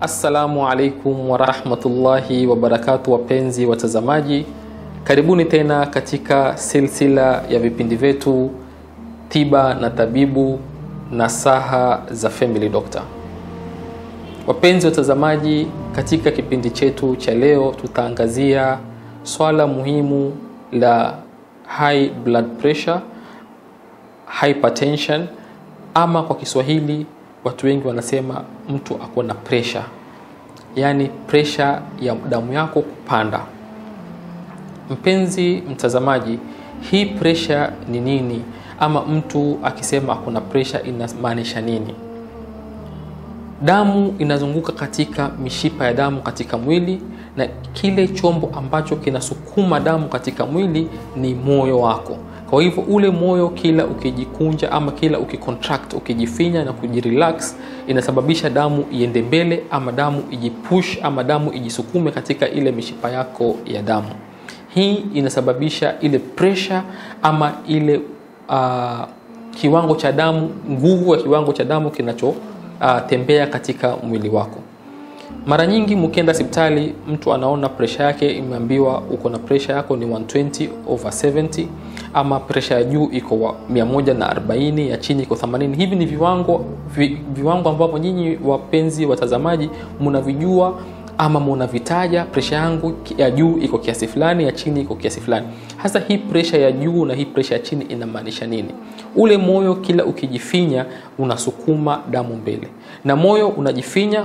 Assalamu alaikum warahmatullahi wabarakatu, wapenzi watazamaji, karibuni tena katika silsila ya vipindi vyetu tiba na tabibu nasaha za Family Doctor. Wapenzi watazamaji, katika kipindi chetu cha leo tutaangazia swala muhimu la high blood pressure, hypertension ama kwa Kiswahili watu wengi wanasema mtu ako na pressure, yaani pressure ya damu yako kupanda. Mpenzi mtazamaji, hii pressure ni nini? Ama mtu akisema ako na pressure inamaanisha nini? Damu inazunguka katika mishipa ya damu katika mwili, na kile chombo ambacho kinasukuma damu katika mwili ni moyo wako. Kwa hivyo ule moyo kila ukijikunja ama kila ukicontract, ukijifinya na kujirelax, inasababisha damu iende mbele ama damu ijipush ama damu ijisukume katika ile mishipa yako ya damu. Hii inasababisha ile pressure ama ile uh, kiwango cha damu, nguvu ya kiwango cha damu kinachotembea uh, katika mwili wako. Mara nyingi mkienda hospitali, mtu anaona presha yake, imeambiwa uko na presha yako ni 120 over 70, ama presha ya juu iko 140, ya chini iko 80. Hivi ni viwango vi, viwango ambavyo nyinyi wapenzi watazamaji mnavijua ama mnavitaja. Presha yangu ya juu iko kiasi fulani, ya chini iko kiasi fulani. Hasa hii presha ya juu na hii presha ya chini inamaanisha nini? Ule moyo kila ukijifinya unasukuma damu mbele, na moyo unajifinya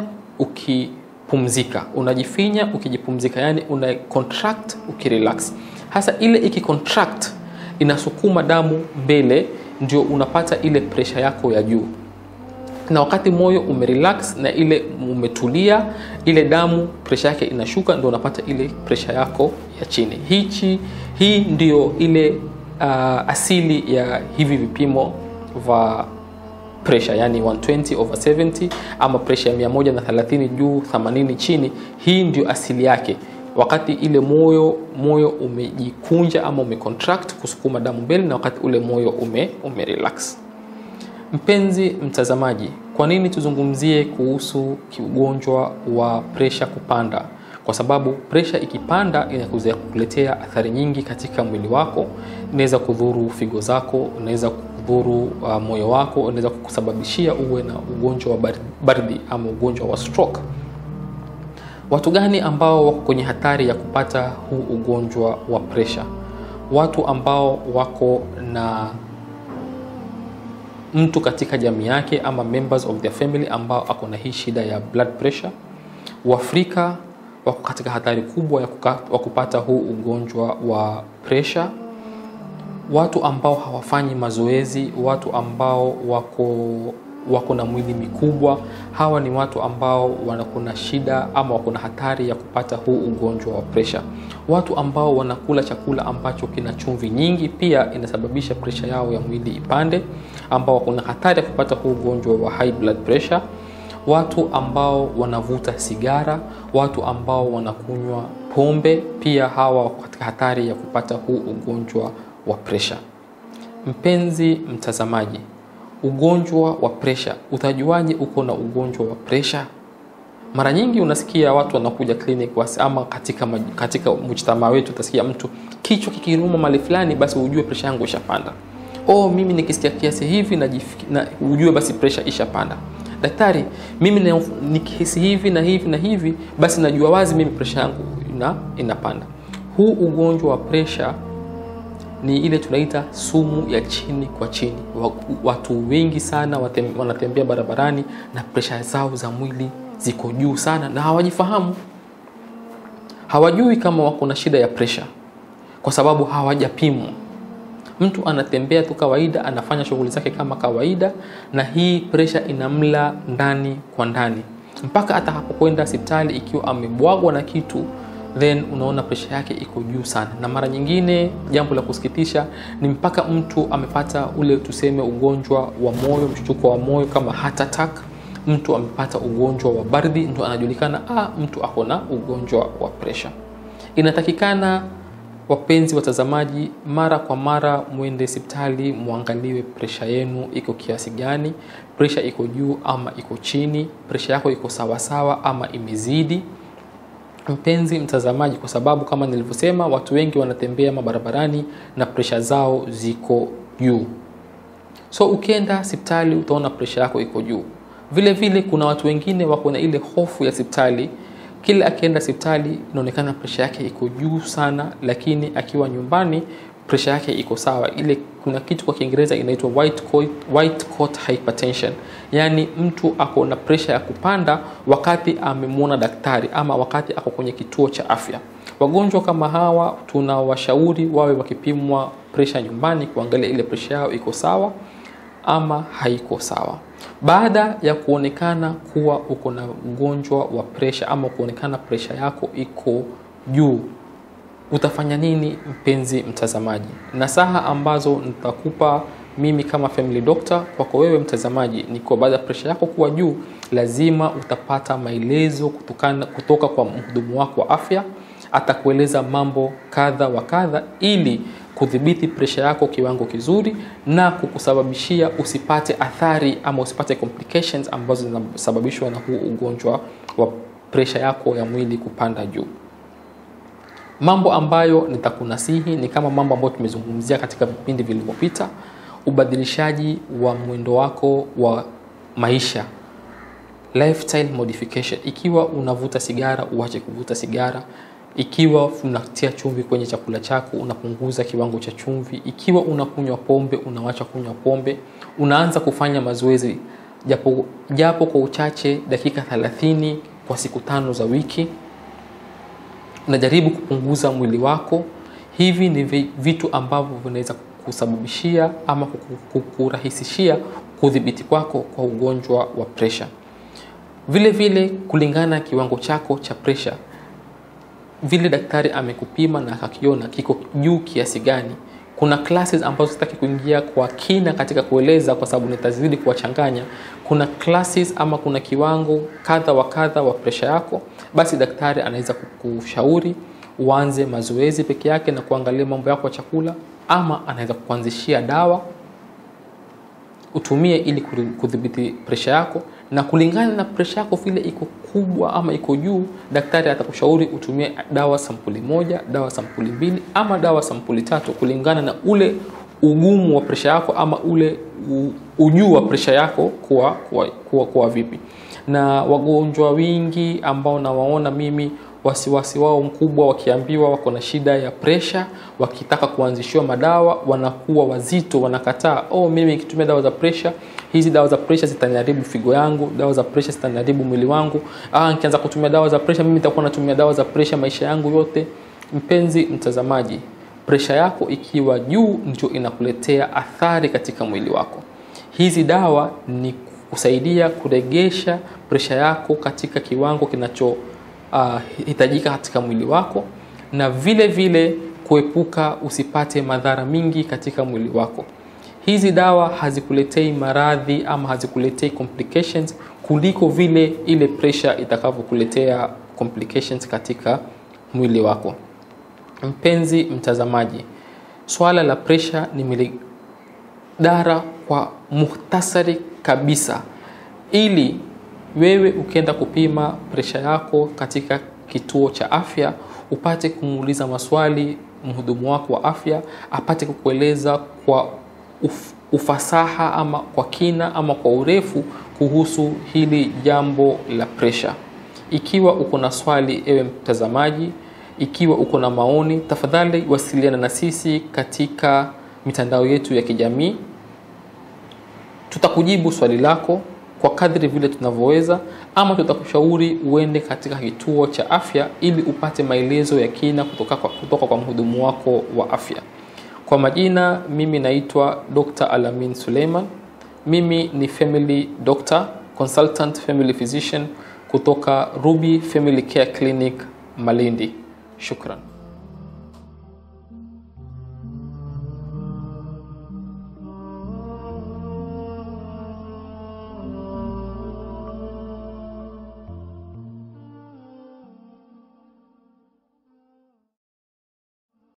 ukipumzika, unajifinya ukijipumzika, yani una contract ukirelax. Hasa ile ikicontract inasukuma damu mbele, ndio unapata ile presha yako ya juu, na wakati moyo umerelax na ile umetulia, ile damu presha yake inashuka, ndio unapata ile presha yako ya chini. Hichi hii ndio ile uh, asili ya hivi vipimo vya pressure yani 120 over 70 ama pressure ya 130 juu 80 chini. Hii ndio asili yake, wakati ile moyo moyo umejikunja ama umecontract kusukuma damu mbele, na wakati ule moyo ume, ume relax. Mpenzi mtazamaji, kwa nini tuzungumzie kuhusu ugonjwa wa presha kupanda? Kwa sababu presha ikipanda inaweza kukuletea athari nyingi katika mwili wako. Inaweza kudhuru figo zako, inaweza kudhuru uh, moyo wako, inaweza kukusababishia uwe na ugonjwa wa baridi ama ugonjwa wa stroke. Watu gani ambao wako kwenye hatari ya kupata huu ugonjwa wa presha? Watu ambao wako na mtu katika jamii yake ama members of their family ambao ako na hii shida ya blood pressure. Waafrika wako katika hatari kubwa ya kupata huu ugonjwa wa pressure. Watu ambao hawafanyi mazoezi, watu ambao wako wako na mwili mikubwa, hawa ni watu ambao wako na shida ama wako na hatari ya kupata huu ugonjwa wa pressure. Watu ambao wanakula chakula ambacho kina chumvi nyingi, pia inasababisha pressure yao ya mwili ipande, ambao wako na hatari ya kupata huu ugonjwa wa high blood pressure. Watu ambao wanavuta sigara, watu ambao wanakunywa pombe, pia hawa wako katika hatari ya kupata huu ugonjwa wa pressure. Mpenzi mtazamaji, ugonjwa wa presha, utajuaje uko na ugonjwa wa presha? Mara nyingi unasikia watu wanakuja clinic ama katika, katika mujtamaa wetu utasikia mtu kichwa kikiruma mali fulani, basi ujue presha yangu ishapanda. Oh, mimi nikisikia kiasi hivi na, na ujue basi presha ishapanda. Daktari, mimi nikihisi hivi na hivi na hivi, basi najua wazi mimi presha yangu ina, inapanda. Huu ugonjwa wa presha ni ile tunaita sumu ya chini kwa chini. Watu wengi sana wanatembea barabarani na presha zao za mwili ziko juu sana na hawajifahamu, hawajui kama wako na shida ya presha kwa sababu hawajapimwa. Mtu anatembea tu kawaida, anafanya shughuli zake kama kawaida, na hii presha inamla ndani kwa ndani mpaka atakapokwenda hospitali, ikiwa amebwagwa na kitu then unaona presha yake iko juu sana, na mara nyingine, jambo la kusikitisha ni mpaka mtu amepata ule tuseme ugonjwa wa moyo, mshtuko wa moyo kama heart attack. Mtu amepata ugonjwa wa baridi, ndo anajulikana ah, mtu ako na ugonjwa wa presha. Inatakikana wapenzi watazamaji, mara kwa mara mwende hospitali muangaliwe presha yenu iko kiasi gani, presha iko juu ama iko chini, presha yako iko sawasawa ama imezidi. Mpenzi mtazamaji, kwa sababu kama nilivyosema, watu wengi wanatembea mabarabarani na presha zao ziko juu. So ukienda hospitali utaona presha yako iko juu. Vile vile kuna watu wengine wako na ile hofu ya hospitali kila akienda hospitali inaonekana presha yake iko juu sana, lakini akiwa nyumbani presha yake iko sawa. Ile kuna kitu kwa Kiingereza inaitwa white coat, white coat hypertension, yaani mtu ako na presha ya kupanda wakati amemwona daktari ama wakati ako kwenye kituo cha afya. Wagonjwa kama hawa tunawashauri wawe wakipimwa presha nyumbani, kuangalia ile presha yao iko sawa ama haiko sawa. Baada ya kuonekana kuwa uko na ugonjwa wa presha ama kuonekana presha yako iko juu, utafanya nini mpenzi mtazamaji? Nasaha ambazo nitakupa mimi kama family doctor kwako wewe mtazamaji ni kwa baada ya presha yako kuwa juu, lazima utapata maelezo kutokana, kutoka kwa mhudumu wako wa afya. Atakueleza mambo kadha wa kadha ili kudhibiti presha yako kiwango kizuri na kukusababishia usipate athari ama usipate complications ambazo zinasababishwa na huu ugonjwa wa presha yako ya mwili kupanda juu. Mambo ambayo nitakunasihi ni kama mambo ambayo tumezungumzia katika vipindi vilivyopita: ubadilishaji wa mwendo wako wa maisha, lifestyle modification. Ikiwa unavuta sigara, uache kuvuta sigara ikiwa unatia chumvi kwenye chakula chako unapunguza kiwango cha chumvi. Ikiwa unakunywa pombe unawacha kunywa pombe. Unaanza kufanya mazoezi japo, japo kwa uchache dakika 30 kwa siku tano za wiki. Unajaribu kupunguza mwili wako. Hivi ni vitu ambavyo vinaweza kusababishia ama kukurahisishia kudhibiti kwako kwa ugonjwa wa presha. Vile vile kulingana na kiwango chako cha presha vile daktari amekupima na akakiona kiko juu kiasi gani. Kuna classes ambazo sitaki kuingia kwa kina katika kueleza, kwa sababu nitazidi kuwachanganya. Kuna classes ama kuna kiwango kadha wa kadha wa presha yako, basi daktari anaweza kukushauri uanze mazoezi peke yake na kuangalia mambo yako ya chakula, ama anaweza kukuanzishia dawa utumie ili kudhibiti presha yako, na kulingana na presha yako vile iko kubwa ama iko juu, daktari atakushauri utumie dawa sampuli moja, dawa sampuli mbili, ama dawa sampuli tatu, kulingana na ule ugumu wa presha yako ama ule ujuu wa presha yako kuwa, kuwa, kuwa, kuwa vipi. Na wagonjwa wengi ambao nawaona mimi wasiwasi wao mkubwa wakiambiwa wako na shida ya presha, wakitaka kuanzishiwa madawa wanakuwa wazito, wanakataa. Oh, mimi nikitumia dawa za presha, hizi dawa za presha zitaniharibu figo yangu, dawa za presha zitaniharibu mwili wangu. Ah, nikianza kutumia dawa za presha, mimi nitakuwa natumia dawa za presha maisha yangu yote. Mpenzi mtazamaji, presha yako ikiwa juu ndio inakuletea athari katika mwili wako. Hizi dawa ni kusaidia kuregesha presha yako katika kiwango kinacho Uh, hitajika katika mwili wako na vile vile kuepuka usipate madhara mingi katika mwili wako. Hizi dawa hazikuletei maradhi ama hazikuletei complications kuliko vile ile pressure itakavyokuletea complications katika mwili wako. Mpenzi mtazamaji, swala la pressure nimelidara kwa muhtasari kabisa ili wewe ukienda kupima presha yako katika kituo cha afya upate kumuuliza maswali mhudumu wako wa afya, apate kukueleza kwa uf, ufasaha ama kwa kina ama kwa urefu kuhusu hili jambo la presha. Ikiwa uko na swali, ewe mtazamaji, ikiwa uko na maoni, tafadhali wasiliana na sisi katika mitandao yetu ya kijamii. Tutakujibu swali lako kwa kadri vile tunavyoweza, ama tutakushauri uende katika kituo cha afya ili upate maelezo ya kina kutoka kwa, kutoka kwa mhudumu wako wa afya. Kwa majina, mimi naitwa Dr. Alamin Suleiman. Mimi ni family doctor, consultant family physician kutoka Ruby Family Care Clinic Malindi. Shukran.